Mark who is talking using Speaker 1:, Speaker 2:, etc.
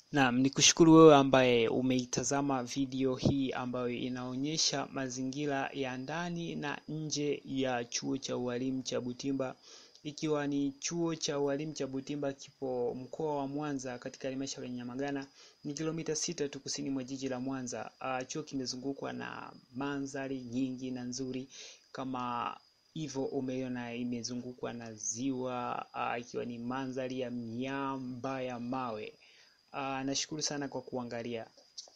Speaker 1: Naam, ni kushukuru wewe ambaye umeitazama video hii ambayo inaonyesha mazingira ya ndani na nje ya chuo cha ualimu cha Butimba, ikiwa ni chuo cha ualimu cha Butimba kipo mkoa wa Mwanza katika halmashauri ya Nyamagana, ni kilomita sita tu kusini mwa jiji la Mwanza. Uh, chuo kimezungukwa na mandhari nyingi na nzuri kama hivyo umeiona imezungukwa na ziwa uh, ikiwa ni mandhari ya miamba ya mawe. Uh, nashukuru sana kwa kuangalia.